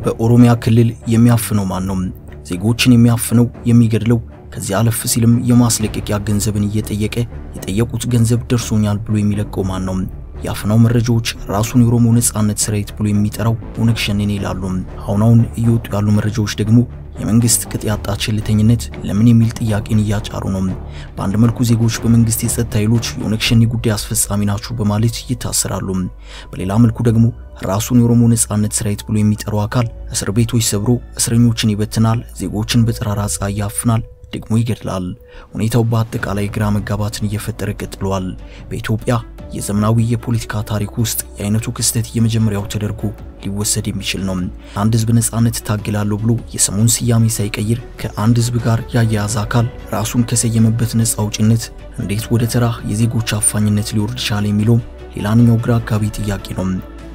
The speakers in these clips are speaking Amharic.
በኦሮሚያ ክልል የሚያፍነው ማን ነው? ዜጎችን የሚያፍነው የሚገድለው፣ ከዚህ አለፍ ሲልም የማስለቀቂያ ገንዘብን እየጠየቀ የጠየቁት ገንዘብ ደርሶኛል ብሎ የሚለቀው ማን ነው? የአፍናው መረጃዎች ራሱን የኦሮሞ ነጻነት ሰራዊት ብሎ የሚጠራው ኦነግ ሸኔን ይላሉ። አሁን አሁን እየወጡ ያሉ መረጃዎች ደግሞ የመንግስት ቅጥ ያጣ ቸልተኝነት ለምን የሚል ጥያቄን እያጫሩ ነው። በአንድ መልኩ ዜጎች በመንግስት የጸጥታ ኃይሎች የኦነግ ሸኔ ጉዳይ አስፈጻሚ ናቸው በማለት ይታሰራሉ። በሌላ መልኩ ደግሞ ራሱን የኦሮሞ ነጻነት ሰራዊት ብሎ የሚጠራው አካል እስር ቤቶች ሰብሮ እስረኞችን ይበትናል፣ ዜጎችን በጠራራ ፀሐይ ያፍናል ደግሞ ይገድላል። ሁኔታው በአጠቃላይ ግራ መጋባትን እየፈጠረ ቀጥሏል። በኢትዮጵያ የዘመናዊ የፖለቲካ ታሪክ ውስጥ የአይነቱ ክስተት የመጀመሪያው ተደርጎ ሊወሰድ የሚችል ነው። አንድ ህዝብ ነጻነት ታግላለሁ ብሎ የስሙን ስያሜ ሳይቀይር ከአንድ ህዝብ ጋር ያያያዘ አካል ራሱን ከሰየመበት ነጻ አውጪነት እንዴት ወደ ተራ የዜጎች አፋኝነት ሊወርድ ቻለ የሚለው ሌላኛው ግራ አጋቢ ጥያቄ ነው።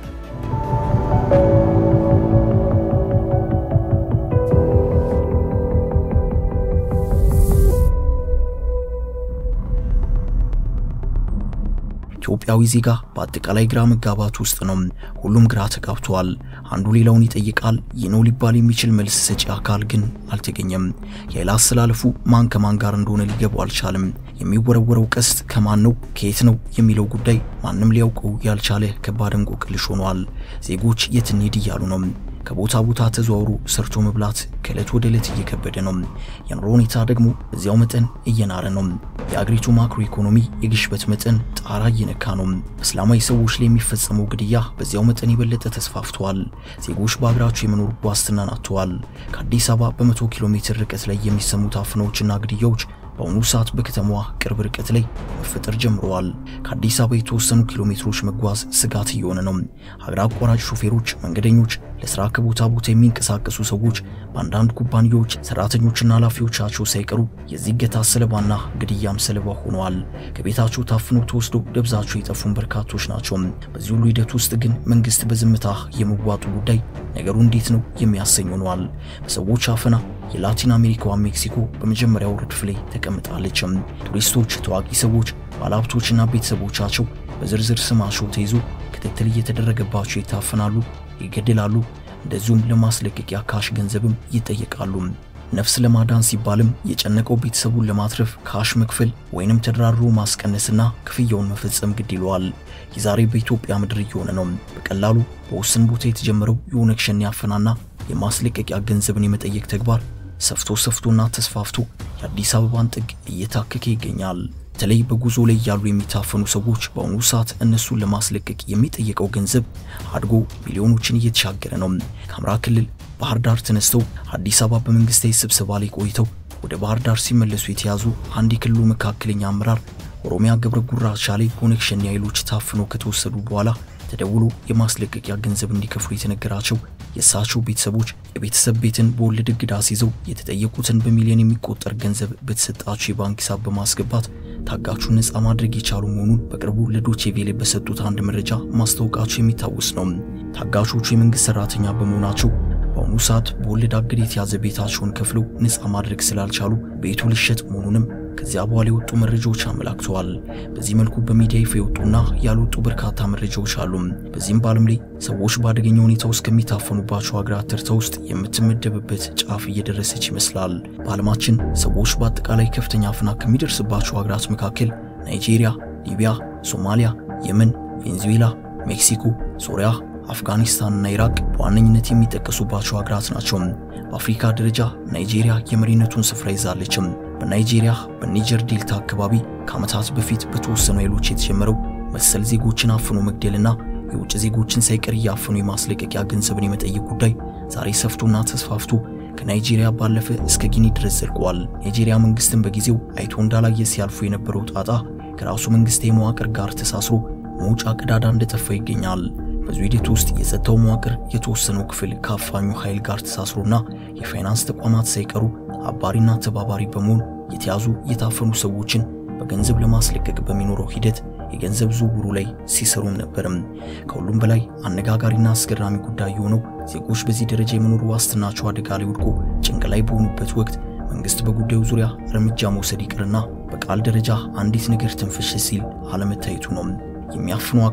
ኢትዮጵያዊ ዜጋ በአጠቃላይ ግራ መጋባት ውስጥ ነው። ሁሉም ግራ ተጋብተዋል። አንዱ ሌላውን ይጠይቃል። ይህ ነው ሊባል የሚችል መልስ ሰጪ አካል ግን አልተገኘም። የኃይል አስተላለፉ ማን ከማን ጋር እንደሆነ ሊገባው አልቻለም። የሚወረወረው ቀስት ከማን ነው ከየት ነው የሚለው ጉዳይ ማንም ሊያውቀው ያልቻለ ከባድ እንቆቅልሽ ሆኗል። ዜጎች የት እንሂድ እያሉ ነው። ከቦታ ቦታ ተዘዋውሮ ሰርቶ መብላት ከዕለት ወደ ዕለት እየከበደ ነው። የኑሮ ሁኔታ ደግሞ በዚያው መጠን እየናረ ነው። የአገሪቱ ማክሮ ኢኮኖሚ የግሽበት መጠን ጣራ እየነካ ነው። በእስላማዊ ሰዎች ላይ የሚፈጸመው ግድያ በዚያው መጠን የበለጠ ተስፋፍቷል። ዜጎች በአገራቸው የመኖር ዋስትናን አጥተዋል። ከአዲስ አበባ በመቶ ኪሎ ሜትር ርቀት ላይ የሚሰሙት አፍናዎችና ግድያዎች በአሁኑ ሰዓት በከተማዋ ቅርብ ርቀት ላይ መፈጠር ጀምረዋል። ከአዲስ አበባ የተወሰኑ ኪሎ ሜትሮች መጓዝ ስጋት እየሆነ ነው። ሀገር አቋራጭ ሾፌሮች፣ መንገደኞች፣ ለስራ ከቦታ ቦታ የሚንቀሳቀሱ ሰዎች፣ በአንዳንድ ኩባንያዎች ሰራተኞችና ኃላፊዎቻቸው ሳይቀሩ የዚህ እገታ ሰለባና ግድያም ሰለባ ሆነዋል። ከቤታቸው ታፍነው ተወስደው ደብዛቸው የጠፉን በርካቶች ናቸው። በዚህ ሁሉ ሂደት ውስጥ ግን መንግስት በዝምታ የመዋጡ ጉዳይ ነገሩ እንዴት ነው የሚያሰኝ ሆኗል። በሰዎች አፈና የላቲን አሜሪካዋ ሜክሲኮ በመጀመሪያው ረድፍ ላይ ተቀምጣለች። ቱሪስቶች፣ ታዋቂ ሰዎች፣ ባለሀብቶችና ቤተሰቦቻቸው በዝርዝር ስማቸው ተይዞ ክትትል እየተደረገባቸው ይታፈናሉ፣ ይገደላሉ። እንደዚሁም ለማስለቀቂያ ካሽ ገንዘብም ይጠየቃሉ። ነፍስ ለማዳን ሲባልም የጨነቀው ቤተሰቡን ለማትረፍ ካሽ መክፈል ወይንም ተደራድሮ ማስቀነስና ክፍያውን መፈጸም ግድ ይለዋል። የዛሬ በኢትዮጵያ ምድር እየሆነ ነው። በቀላሉ በውስን ቦታ የተጀመረው የኦነግ ሸኔ አፈናና የማስለቀቂያ ገንዘብን የመጠየቅ ተግባር ሰፍቶ ሰፍቶና ተስፋፍቶ የአዲስ አበባን ጥግ እየታከከ ይገኛል። በተለይ በጉዞ ላይ ያሉ የሚታፈኑ ሰዎች በአሁኑ ሰዓት እነሱን ለማስለቀቅ የሚጠየቀው ገንዘብ አድጎ ሚሊዮኖችን እየተሻገረ ነው። ከአማራ ክልል ባህር ዳር ተነስተው አዲስ አበባ በመንግስታዊ ስብሰባ ላይ ቆይተው ወደ ባህር ዳር ሲመለሱ የተያዙ አንድ የክልሉ መካከለኛ አመራር ኦሮሚያ ገብረ ጉራቻ ላይ ኦነግ ሸኔ ኃይሎች ታፍነው ከተወሰዱ በኋላ ተደውሎ የማስለቀቂያ ገንዘብ እንዲከፍሉ የተነገራቸው የእሳቸው ቤተሰቦች የቤተሰብ ቤትን በወለድ እግድ አስይዘው የተጠየቁትን በሚሊዮን የሚቆጠር ገንዘብ በተሰጣቸው የባንክ ሂሳብ በማስገባት ታጋቹን ነፃ ማድረግ የቻሉ መሆኑን በቅርቡ ለዶቼ ቬሌ በሰጡት አንድ መረጃ ማስታወቃቸው የሚታወስ ነው። ታጋቾቹ የመንግስት ሰራተኛ በመሆናቸው በአሁኑ ሰዓት በወለድ አገድ የተያዘ ቤታቸውን ከፍለው ነፃ ማድረግ ስላልቻሉ ቤቱ ሊሸጥ መሆኑንም ከዚያ በኋላ የወጡ መረጃዎች አመላክተዋል። በዚህ መልኩ በሚዲያ ይፋ የወጡና ያልወጡ በርካታ መረጃዎች አሉ። በዚህም በዓለም ላይ ሰዎች በአደገኛ ሁኔታ ውስጥ ከሚታፈኑባቸው ሀገራት ተርታ ውስጥ የምትመደብበት ጫፍ እየደረሰች ይመስላል። በዓለማችን ሰዎች በአጠቃላይ ከፍተኛ አፈና ከሚደርስባቸው ሀገራት መካከል ናይጄሪያ፣ ሊቢያ፣ ሶማሊያ፣ የመን፣ ቬንዙዌላ፣ ሜክሲኮ፣ ሶሪያ አፍጋኒስታንና ኢራቅ በዋነኝነት የሚጠቀሱባቸው ሀገራት ናቸው። በአፍሪካ ደረጃ ናይጄሪያ የመሪነቱን ስፍራ ይዛለችም። በናይጄሪያ በኒጀር ዴልታ አካባቢ ከዓመታት በፊት በተወሰኑ ኃይሎች የተጀመረው መሰል ዜጎችን አፍኖ መግደልና የውጭ ዜጎችን ሳይቀር እያፈኑ የማስለቀቂያ ገንዘብን የመጠየቅ ጉዳይ ዛሬ ሰፍቶና ተስፋፍቶ ከናይጄሪያ ባለፈ እስከ ጊኒ ድረስ ዘልቋል። ናይጄሪያ መንግስትን በጊዜው አይቶ እንዳላየ ሲያልፉ የነበረው ጣጣ ከራሱ መንግስታዊ መዋቅር ጋር ተሳስሮ መውጫ ቀዳዳ እንደጠፋ ይገኛል። በዚህ ሂደት ውስጥ የጸጥታው መዋቅር የተወሰነው ክፍል ከአፋኙ ኃይል ጋር ተሳስሮና የፋይናንስ ተቋማት ሳይቀሩ አባሪና ተባባሪ በመሆን የተያዙ የታፈኑ ሰዎችን በገንዘብ ለማስለቀቅ በሚኖረው ሂደት የገንዘብ ዝውውሩ ላይ ሲሰሩም ነበርም። ከሁሉም በላይ አነጋጋሪና አስገራሚ ጉዳይ የሆነው ዜጎች በዚህ ደረጃ የመኖር ዋስትናቸው አደጋ ላይ ወድቆ ጭንቅ ላይ በሆኑበት ወቅት መንግስት በጉዳዩ ዙሪያ እርምጃ መውሰድ ይቅርና በቃል ደረጃ አንዲት ነገር ትንፍሽ ሲል አለመታየቱ ነው። የሚያፍኑ አካል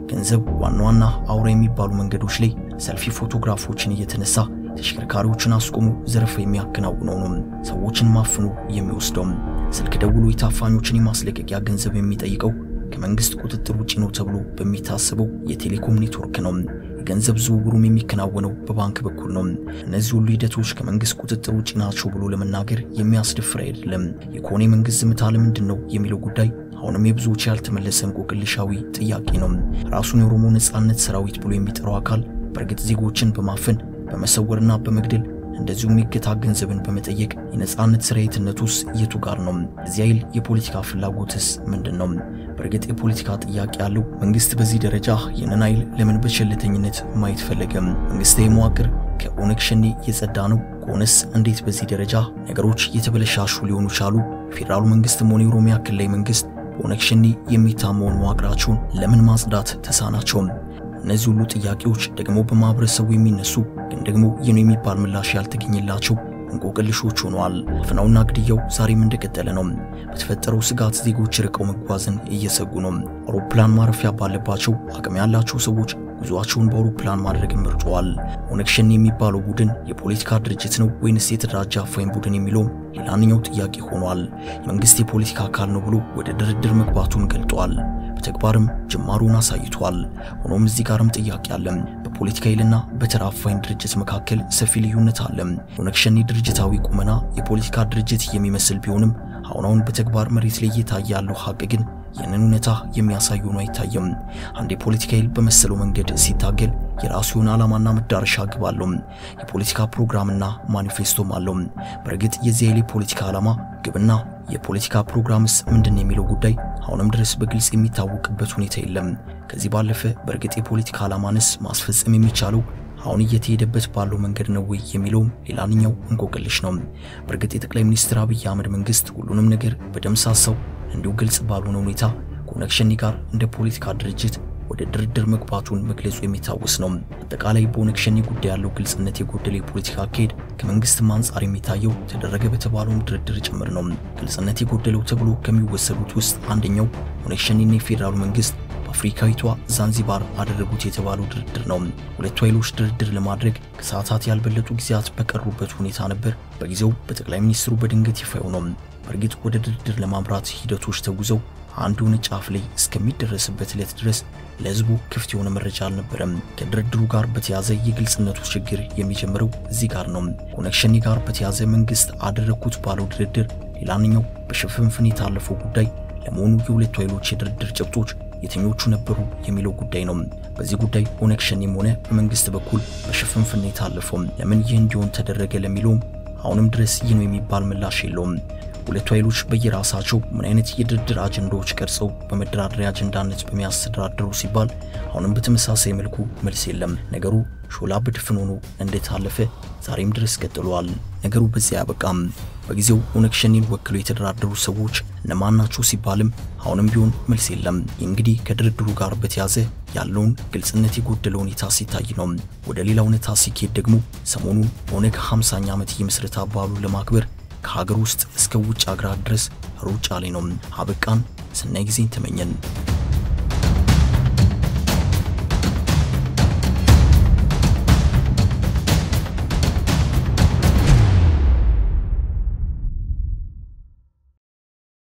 ገንዘብ ዋና ዋና አውራ የሚባሉ መንገዶች ላይ ሰልፊ ፎቶግራፎችን እየተነሳ ተሽከርካሪዎችን አስቆሙ ዘረፋ የሚያከናውነው ነው። ሰዎችን ማፍኑ የሚወስደው ስልክ ደውሎ የታፋኞችን የማስለቀቂያ ገንዘብ የሚጠይቀው ከመንግስት ቁጥጥር ውጪ ነው ተብሎ በሚታሰበው የቴሌኮም ኔትወርክ ነው። የገንዘብ ዝውውሩም የሚከናወነው በባንክ በኩል ነው። እነዚህ ሁሉ ሂደቶች ከመንግስት ቁጥጥር ውጪ ናቸው ብሎ ለመናገር የሚያስደፍር አይደለም። የኮኔ መንግስት ዝምታ ለምንድን ነው የሚለው ጉዳይ አሁንም የብዙዎች ያልተመለሰ እንቆቅልሻዊ ጥያቄ ነው። ራሱን የኦሮሞ ነጻነት ሰራዊት ብሎ የሚጠራው አካል በእርግጥ ዜጎችን በማፈን በመሰወርና በመግደል እንደዚሁም የእገታ ገንዘብን በመጠየቅ የነጻነት ስርየትነቱስ የቱ ጋር ነው? እዚህ ኃይል የፖለቲካ ፍላጎትስ ምንድን ነው? በእርግጥ የፖለቲካ ጥያቄ ያለው መንግስት በዚህ ደረጃ ይህንን ኃይል ለምን በቸልተኝነት ማየት ፈለገም? መንግስታዊ መዋቅር ከኦነግ ሸኔ የጸዳ ነው ከሆነስ እንዴት በዚህ ደረጃ ነገሮች የተበለሻሹ ሊሆኑ ቻሉ? ፌዴራሉ መንግስትም ሆነ የኦሮሚያ ክልላዊ መንግስት በኦነግ ሸኔ የሚታመውን መዋቅራቸውን ለምን ማጽዳት ተሳናቸውም? እነዚህ ሁሉ ጥያቄዎች ደግሞ በማህበረሰቡ የሚነሱ ግን ደግሞ ይህ ነው የሚባል ምላሽ ያልተገኘላቸው እንቆቅልሾች ሆነዋል። አፈናውና ግድያው ዛሬም እንደቀጠለ ነው። በተፈጠረው ስጋት ዜጎች ርቀው መጓዝን እየሰጉ ነው። አውሮፕላን ማረፊያ ባለባቸው አቅም ያላቸው ሰዎች ጉዟቸውን በአውሮፕላን ማድረግን መርጠዋል። ኦነግ ሸኔ የሚባለው ቡድን የፖለቲካ ድርጅት ነው ወይንስ የተደራጀ አፋኝ ቡድን የሚለውም ሌላኛው ጥያቄ ሆኗል። የመንግስት የፖለቲካ አካል ነው ብሎ ወደ ድርድር መግባቱን ገልጧል። በተግባርም ጅማሩን አሳይቷል። ሆኖም እዚህ ጋርም ጥያቄ አለ። በፖለቲካ ኃይልና በተራ አፋኝ ድርጅት መካከል ሰፊ ልዩነት አለ። ኦነግ ሸኔ ድርጅታዊ ቁመና የፖለቲካ ድርጅት የሚመስል ቢሆንም አሁን አሁን በተግባር መሬት ላይ እየታየ ያለው ሀቅ ግን ይህንን እውነታ የሚያሳይ ሆኖ አይታየም። አንድ የፖለቲካ ኃይል በመሰለው መንገድ ሲታገል የራሱ የሆነ ዓላማና መዳረሻ ግብ አለው። የፖለቲካ ፕሮግራምና ማኒፌስቶም አለው። በእርግጥ የዚህ ኃይል የፖለቲካ ዓላማ ግብና የፖለቲካ ፕሮግራምስ ምንድን የሚለው ጉዳይ አሁንም ድረስ በግልጽ የሚታወቅበት ሁኔታ የለም። ከዚህ ባለፈ በእርግጥ የፖለቲካ ዓላማንስ ማስፈጸም የሚቻለው አሁን እየተሄደበት ባለው መንገድ ነው ወይ የሚለውም ሌላኛው እንቆቅልሽ ነው። በእርግጥ የጠቅላይ ሚኒስትር አብይ አህመድ መንግስት ሁሉንም ነገር በደምሳሳው እንዲሁ ግልጽ ባልሆነ ሁኔታ ከኦነግ ሸኔ ጋር እንደ ፖለቲካ ድርጅት ወደ ድርድር መግባቱን መግለጹ የሚታወስ ነው። አጠቃላይ በኦነግ ሸኔ ጉዳይ ያለው ግልጽነት የጎደለ የፖለቲካ አካሄድ ከመንግስትም አንጻር የሚታየው ተደረገ በተባለውም ድርድር ጭምር ነው። ግልጽነት የጎደለው ተብሎ ከሚወሰዱት ውስጥ አንደኛው ኦነግ ሸኔና የፌዴራሉ መንግስት በአፍሪካዊቷ ዛንዚባር አደረጉት የተባለው ድርድር ነው። ሁለቱ ኃይሎች ድርድር ለማድረግ ከሰዓታት ያልበለጡ ጊዜያት በቀሩበት ሁኔታ ነበር በጊዜው በጠቅላይ ሚኒስትሩ በድንገት ይፋ ነው። በእርግጥ ወደ ድርድር ለማምራት ሂደቶች ተጉዘው አንድ የሆነ ጫፍ ላይ እስከሚደረስበት ዕለት ድረስ ለህዝቡ ክፍት የሆነ መረጃ አልነበረም። ከድርድሩ ጋር በተያዘ የግልጽነቱ ችግር የሚጀምረው እዚህ ጋር ነው። ኦነግ ሸኔ ጋር በተያዘ መንግስት አደረግኩት ባለው ድርድር ሌላኛው በሽፍንፍን የታለፈው ጉዳይ ለመሆኑ የሁለቱ ኃይሎች የድርድር ጭብጦች የትኞቹ ነበሩ የሚለው ጉዳይ ነው። በዚህ ጉዳይ ኦነግ ሸኔም ሆነ በመንግስት በኩል በሽፍንፍን የታለፈው ለምን ይህ እንዲሆን ተደረገ ለሚለውም አሁንም ድረስ ይህ ነው የሚባል ምላሽ የለውም። ሁለቱ ኃይሎች በየራሳቸው ምን አይነት የድርድር አጀንዳዎች ቀርጸው በመደራደሪያ አጀንዳነት በሚያስተዳድሩ ሲባል አሁንም በተመሳሳይ መልኩ መልስ የለም። ነገሩ ሾላ በድፍን ሆኖ እንደታለፈ ዛሬም ድረስ ቀጥሏል። ነገሩ በዚያ አያበቃም። በጊዜው ኦነግ ሸኔን ወክለው የተደራደሩ ሰዎች እነማን ናቸው ሲባልም አሁንም ቢሆን መልስ የለም። እንግዲህ ከድርድሩ ጋር በተያዘ ያለውን ግልጽነት የጎደለ ሁኔታ ሲታይ ነው። ወደ ሌላ እውነታ ሲኬድ ደግሞ ሰሞኑን ኦነግ 50ኛ ዓመት የምስረታ በዓሉን ለማክበር ከሀገር ውስጥ እስከ ውጭ አገራት ድረስ ሩጫ ላይ ነው። አበቃን። ሰናይ ጊዜን ተመኘን።